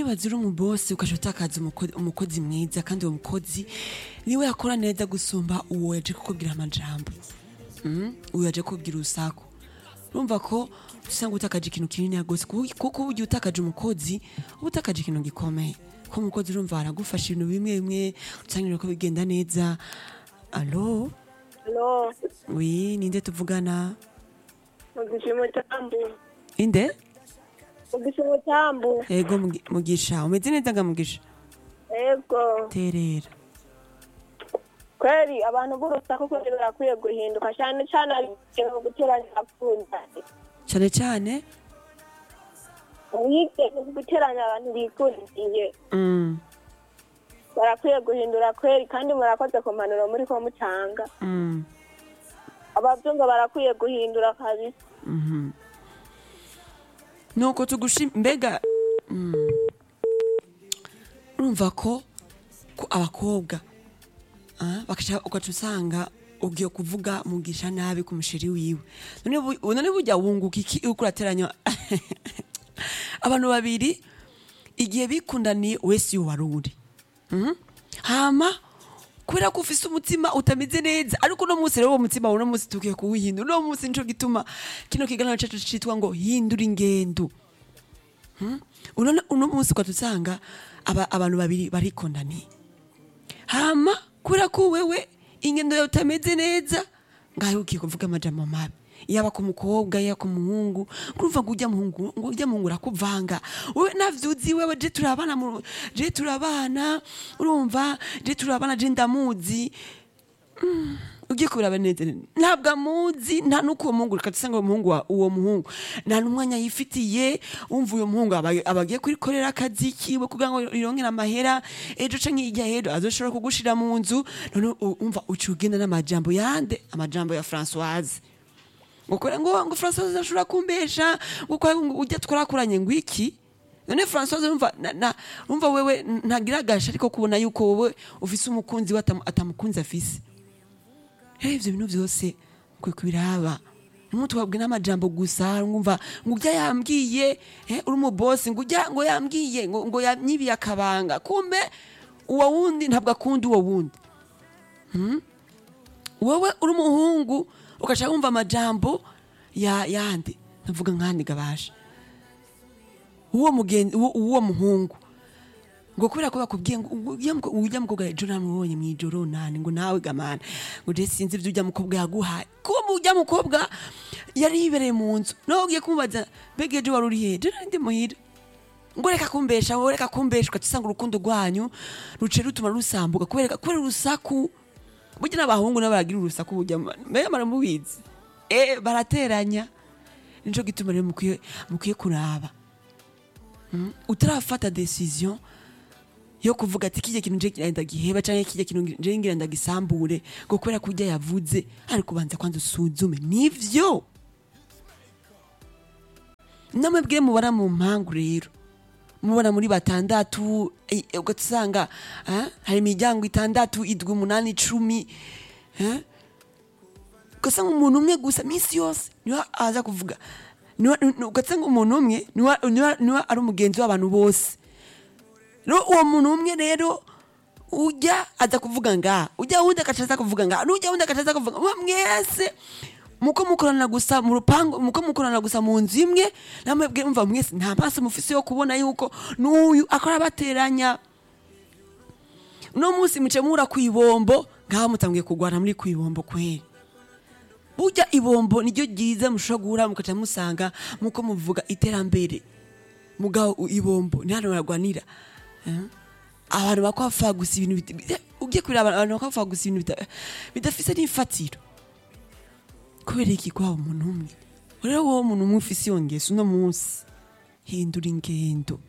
ibaze uri umubosi ukaja utakaza umuko- umukozi mwiza kandi uwo mukozi niwe yakora neza gusumba uwo yaje kukubwira amajambo Mm, uwo yaje kukubwira urusaku urumva ko usanga utakaje ikintu kinini gose kuko kuko ugiye utakaje umukozi uba utakaje ikintu gikomeye ko umukozi urumva aragufasha ibintu bimwe bimwe usanga ko bigenda neza alo Halo, wi ninde tuvugana mugisha umutambu. inde Mugisha umutambu. ego Mugi- mugisha umeze neza nga mugisha Ego. terera Kweli abantu b'urusaku kweli barakwiye guhinduka cyane cyane ari mu guteranya abakundanye. cyane cyane Wige guteranya abantu bikundiye. mm, Barakwiye guhindura kweli kandi murakoze ku mpanuro muri ko mutanga. mm, Abavyumva barakwiye guhindura kabisa. mhm. nuko tugushim mbega mm, urumva ko ko abakobwa ah, bakaca ugaca usanga ugiye kuvuga mugisha nabi ku musheri wiwe none bu- none burya wunguka iki uriko urateranya abantu babiri igihe bikundaniye wese iyo wari uri Mhm. hama kubera ko ufise umutima utameze neza ariko uno munsi rero uwo mutima uno munsi tugiye kuwuhindura uno munsi nico gituma kino kiganiro cacu citwa ngo hindura ingendo Hmm? uno uno munsi ugaca usanga aba, abantu babiri barikundaniye hama kubera ko wewe ingendo yawe utameze neza ngaho ugiye kuvuga amajambo mabi yaba ku mukobwa yaba ku muhungu kurumva ngo ujya muhungu ngo ujya muhungu urakuvanga wewe navyuzi wewe je turabana mu- je turabana urumva je turabana je ndamuzi Mm, ugiye kubiraba neza ntabwo amuzi nta n'uko uwo muhungu reka dusanga uwo muhungu wa- uwo muhungu nta n'umwanya yifitiye wumva uyo muhungu aba aba agiye kurikorera akazi kiwe kugira ngo ironkere amahera ejo canke hirya y'ejo azoshobora kugushira mu nzu none u- umva uciye ugenda n'amajambo yande amajambo ya Françoise ngukora ngo ngo Françoise ashobora kumbesha nguko ujya twarakuranye ngo iki none Françoise urumva na, na urumva wewe ntagira agasha ariko kubona yuko wowe ufise umukunzi we atamu- atamukunzi afise rero ivyo bintu vyose kwe kubiraba nimutwabwe n'amajambo gusa ngumva ngo ujya yambwiye eh, uri umubosi ngo ujya ngo yambwiye ngo, ngo yanyibiye akabanga kumbe uwo wundi ntabwo akunda uwo wundi wowe uri umuhungu ugaca wumva amajambo ya yandi ndavuga nkandi gabasha uwo mugenzi uwo uwo muhungu ngo kubera ko bakubwiye ngo ujya mu ujya mukobwa ejo namubonye mu ijoro nani ngo nawe gamana ngo je sinzi ibyo ujya mukobwa yaguhaye kuba mu ujya mukobwa yari yibereye mu nzu nawe ugiye kumubaza mbega ejo wari uri hehe je nari ndi muhira ngo reka kumbesha wowe reka kumbesha ugaca usanga urukundo rwanyu ruce rutuma rusambuka kubera kubera urusaku burya n'abahungu nabo baragira urusaku burya mbega maramubizi eh barateranya nico gituma rero mukwiye mukwiye kuraba Mm, utarafata decision yo kuvuga ati kijya kintu nje kirenda giheba canke kijya kintu nje ngira ndagisambure ngo kubera kurya yavuze ariko ubanza kwanza usuzume nivyo namwe bwire mubara mu mpangu rero mubona muri batandatu eh, ugasanga eh, hari imiryango itandatu idwi umunani icumi eh? ugasanga umuntu umwe gusa minsi yose niwe aza kuvuga Niwe- ni- ugasanga umuntu umwe niwe niwe- niwe ari umugenzi w'abantu bose rero uwo muntu umwe rero ujya aza kuvuga nga ujya wundi agaca aza kuvuga nga n'ujya wundi agaca aza kuvuga mwe mwese muko mukorana gusa mu rupangu muko mukorana gusa mu nzu imwe namwe bwe mva mwese nta maso mufise yo kubona yuko n'uyu akora bateranya uno munsi muce muhura ku ibombo ngaho mutangiye kugwana muri ku ibombo kweri burya ibombo niryo ryiza mushobora guhura mukaca musanga muko muvuga iterambere mugabo u- ibombo ni hano baragwanira Eh? abantu bakwafa gusa ibintu bita- bita- ugiye kureba abantu bakwafa gusa ibintu bita- bidafise n'ifatiro kubera iki kwaba umuntu umwe rero wowe umuntu umwe ufise iyo ngeso uno munsi hindura ingendo